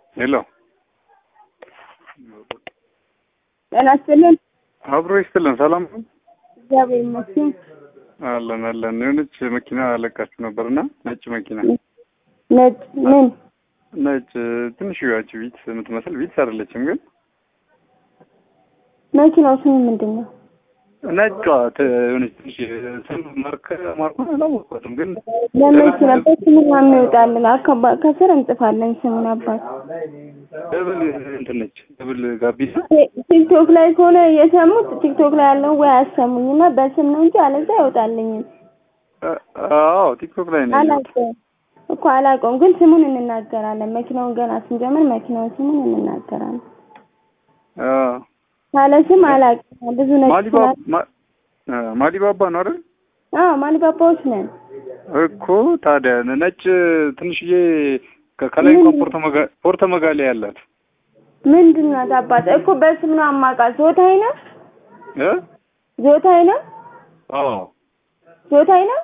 ሄሎ ጤና ይስጥልን። አብሮ ይስጥልን። ሰላም ነው? እግዚአብሔር ይመስገን። አለን አለን። የሆነች መኪና ለቃችሁ ነበርና ነጭ መኪና ነጭ ምን ነጭ ትንሽ ያቺ ቪትስ የምትመስል ቪትስ አይደለችም ግን መኪናው ስሙ ምንድን ነው? ነጯ ት- የሆነች ትንሽ ስም ማርክ ማርኩን አላወቅኳትም ግን ለመኪና በስሙ የሚወጣልን አካባ ከስር እንጽፋለን ስሙን አባት ደብል እንትን ነች ደብል ጋቢና ቲክቶክ ላይ ከሆነ የሰሙት ቲክቶክ ላይ ያለው ወይ አያሰሙኝና በስም ነው እንጂ አለዛ አይወጣልኝም። አ- አዎ ቲክቶክ ላይ ነው ያየሁት። አላውቀውም እኮ አላውቀውም፣ ግን ስሙን እንናገራለን። መኪናውን ገና ስንጀምር መኪናውን ስሙን እንናገራለን። አዎ ካለ ስም አላውቅም። ብዙ ነጭ ማሊባ ስላለ ማ- አ፣ ማሊባባ ነው አይደል? አዎ ማሊባባዎች ነን። እኮ ታዲያ ነጭ ትንሽዬ ከ- ከላይ እንኳን ፖርተ መጋ- ፖርተ መጋሌ ያላት ምንድን ናት አባት? እኮ በስም ነው አማውቃት። ዞታይ ነው እ ዞታይ ነው አዎ ዞታይ ነው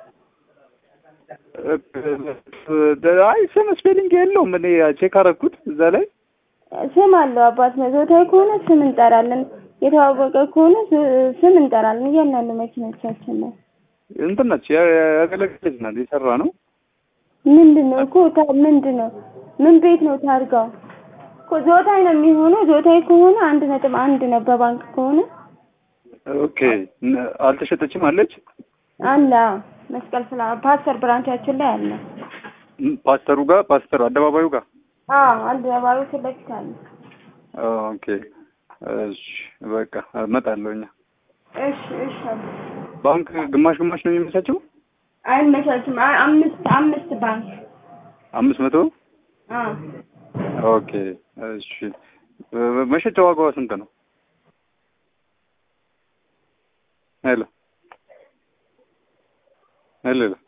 እ- አይ ስም ስፔሊንግ የለውም። እኔ ቼክ አደረኩት እዛ ላይ ስም አለው አባት ነው። ዞታይ ከሆነ ስም እንጠራለን። የተዋወቀ ከሆነ ስ- ስም እንጠራለን። እያንዳንዱ መኪኖቻችን ላይ እንትን ነች ያ- ያገለገለች ናት የሰራ ነው። ምንድን ነው እኮ ታ- ምንድን ነው ምን ቤት ነው ታርጋው? እኮ ዞታይ ነው የሚሆነው። ዞታይ ከሆነ አንድ ነጥብ አንድ ነው። በባንክ ከሆነ ኦኬ ነ- አልተሸጠችም አለች። አለ አዎ። መስቀል ስላ ፓስተር ብራንቻችን ላይ አለ። ም- ፓስተሩ ጋር ፓስተር አደባባዩ ጋር አዎ አንድ ባሩ ፊት ለፊት አለ። ኦኬ እሺ በቃ እመጣለሁ። እኛ እሺ እሺ አባት። ባንክ ግማሽ ግማሽ ነው የሚመቻቸው። አይመቻችም። አ- አምስት አምስት ባንክ አምስት መቶ አዎ ኦኬ እሺ እ- መሸጫ ዋጋዋ ስንት ነው? ሄሎ ሄሎ